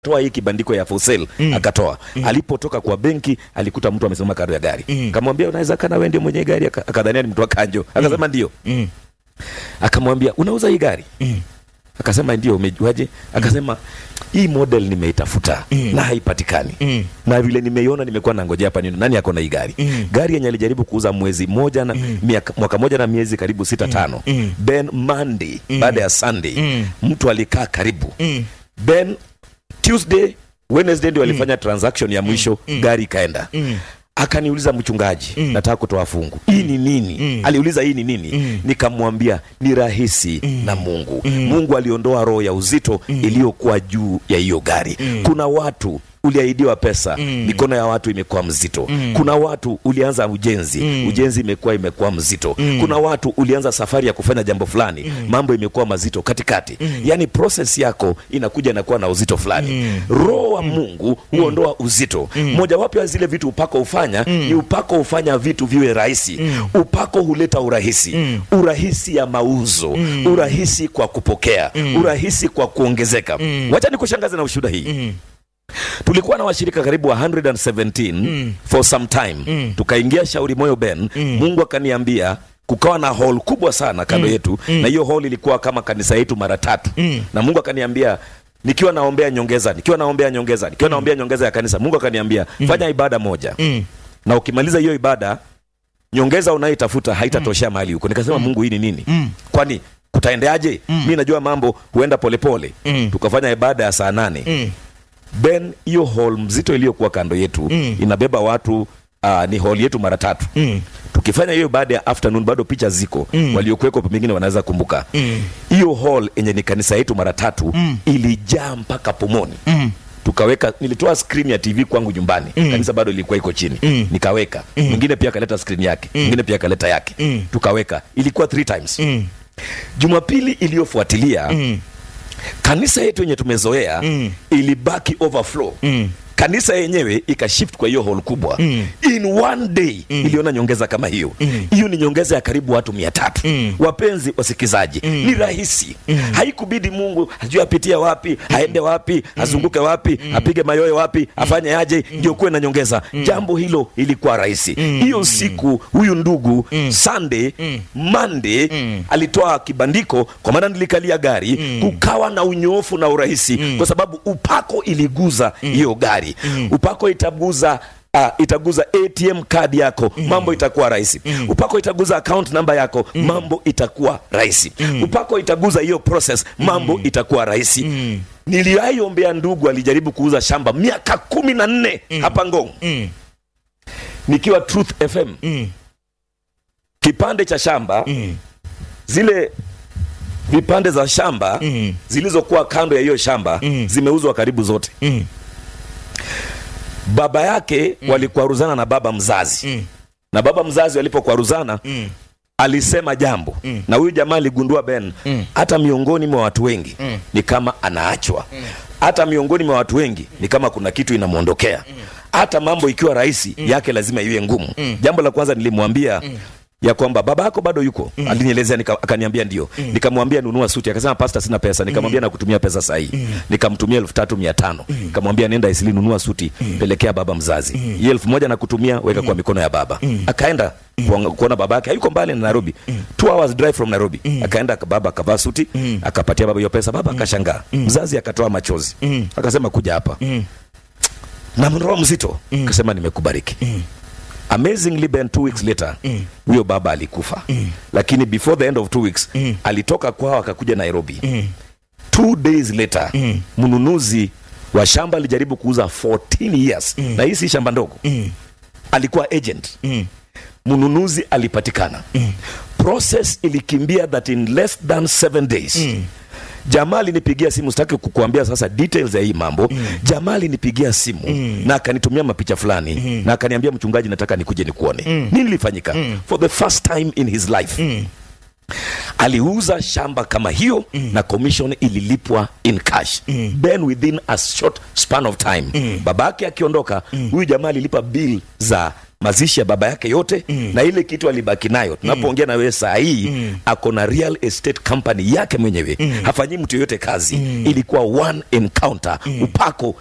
toa hii kibandiko ya for sale akatoa alipotoka kwa benki alikuta mtu amesimama kando ya gari akamwambia unaweza kana wewe ndio mwenye gari Aka- akadhania ni mtu wa kanjo akasema ndio Mm. akamwambia unauza hii gari Mm. akasema ndio umejuaje akasema hii model nimeitafuta na haipatikani Mm. na vile nimeiona nimekuwa nangojea hapa nini nani ako na hii gari Mm. gari yenye alijaribu kuuza mwezi moja na miaka, mwaka moja na miezi karibu sita tano Mm. then monday baada ya sunday Mm. mtu alikaa karibu Mm. then tuesday wednesday ndio alifanya transaction ya mwisho gari ikaenda Mm. akaniuliza mchungaji nataka kutoa fungu hii ni nini aliuliza hii ni nini nikamwambia ni rahisi na mungu mungu aliondoa roho ya uzito iliyokuwa juu ya hiyo gari kuna watu uliahidiwa pesa mikono ya watu imekuwa mzito kuna watu ulianza ujenzi ujenzi imekuwa imekuwa mzito kuna watu ulianza safari ya kufanya jambo fulani mambo imekuwa mazito katikati yaani proses yako inakuja inakuwa na uzito fulani roho wa mungu huondoa uzito mojawapo ya zile vitu upako hufanya ni upako hufanya vitu viwe rahisi upako huleta urahisi urahisi ya mauzo urahisi kwa kupokea urahisi kwa kuongezeka wacha nikushangaze na ushuhuda hii tulikuwa na washirika karibu wa 117 for some time tukaingia shauri moyo ben mungu akaniambia kukawa na hall kubwa sana kando yetu na hiyo hall ilikuwa kama kanisa yetu mara tatu na mungu akaniambia nikiwa naombea nyongeza nikiwa naombea nyongeza nikiwa naombea nyongeza ya kanisa mungu akaniambia fanya ibada moja Mm. na ukimaliza hiyo ibada nyongeza unayoitafuta haitatoshea mahali huko nikasema mungu hii ni nini kwani kutaendeaje mi najua mambo huenda polepole Mm. tukafanya ibada ya saa nane Mm. ben hiyo hall mzito iliyokuwa kando yetu Mm. inabeba watu uh, ni hall yetu mara tatu Mm. tukifanya hiyo baada ya afternoon bado picha ziko Mm. waliokuweko pengine wanaweza kumbuka Mm. hiyo hall yenye ni kanisa yetu mara tatu Mm. ilijaa mpaka pomoni Mm. tukaweka nilitoa screen ya tv kwangu nyumbani Mm. kanisa bado ilikuwa iko chini Mm. nikaweka mwingine pia akaleta screen yake mwingine pia akaleta yake Mm. tukaweka ilikuwa three times Mm. jumapili iliyofuatilia Mm. kanisa yetu yenye tumezoea Mm. ilibaki overflow Mm. kanisa yenyewe ikashift kwa hiyo hall kubwa Mm. in one day iliona nyongeza kama hiyo hiyo ni nyongeza ya karibu watu mia tatu Mm. wapenzi wasikizaji ni rahisi haikubidi mungu ajue apitie wapi aende wapi azunguke wapi apige mayoyo wapi afanye aje ndio kuwe na nyongeza jambo hilo ilikuwa rahisi hiyo siku huyu ndugu sunday monday alitoa kibandiko kwa maana nilikalia gari kukawa na unyoofu na urahisi kwa sababu upako iliguza hiyo gari upako itaguza Uh, itaguza atm kadi yako mambo itakuwa rahisi upako itaguza account namba yako mambo itakuwa rahisi upako itaguza hiyo process mambo itakuwa rahisi niliwaiombea ndugu alijaribu kuuza shamba miaka kumi na nne hapa ngong Mm. nikiwa truth fm Mm. kipande cha shamba Mm. zile vipande za shamba Mm. zilizokuwa kando ya hiyo shamba Mm. zimeuzwa karibu zote Mm. baba yake walikwaruzana na baba mzazi Mm. na baba mzazi walipokwaruzana Mm. alisema jambo Mm. na huyu jamaa aligundua ben Mm. hata miongoni mwa watu wengi Mm. ni kama anaachwa hata miongoni mwa watu wengi ni kama kuna kitu inamwondokea hata mambo ikiwa rahisi yake lazima iwe ngumu jambo la kwanza nilimwambia ya kwamba baba yako bado yuko alinielezea nika, akaniambia ndio nikamwambia nunua suti akasema pasta sina pesa nikamwambia nakutumia pesa sahii nikamtumia elfu tatu mia tano nikamwambia nenda isili nunua suti pelekea baba mzazi hii elfu moja nakutumia weka kwa mikono ya baba akaenda kuona- kuona baba yake hayuko mbali na nairobi two hours drive from nairobi akaenda baba akavaa suti akapatia baba hiyo pesa baba akashangaa mzazi akatoa machozi akasema kuja hapa na roho mzito akasema nimekubariki amazingly ben two weeks later huyo baba alikufa lakini before the end of two weeks alitoka kwao akakuja nairobi two days later mnunuzi wa shamba alijaribu kuuza 14 years na hii si shamba ndogo alikuwa agent Mm. mnunuzi alipatikana process ilikimbia that in less than seven days jamaa alinipigia simu sitaki kukuambia sasa details ya hii mambo jamaa alinipigia simu na akanitumia mapicha fulani na akaniambia mchungaji nataka nikuje nikuone nini lilifanyika for the first time in his life aliuza shamba kama hiyo na commission ililipwa in cash then within a short span of time babake akiondoka huyu jamaa alilipa bill za mazishi ya baba yake yote na ile kitu alibaki nayo tunapoongea na wewe saa hii ako na real estate company yake mwenyewe hafanyii mtu yoyote kazi ilikuwa one encounter upako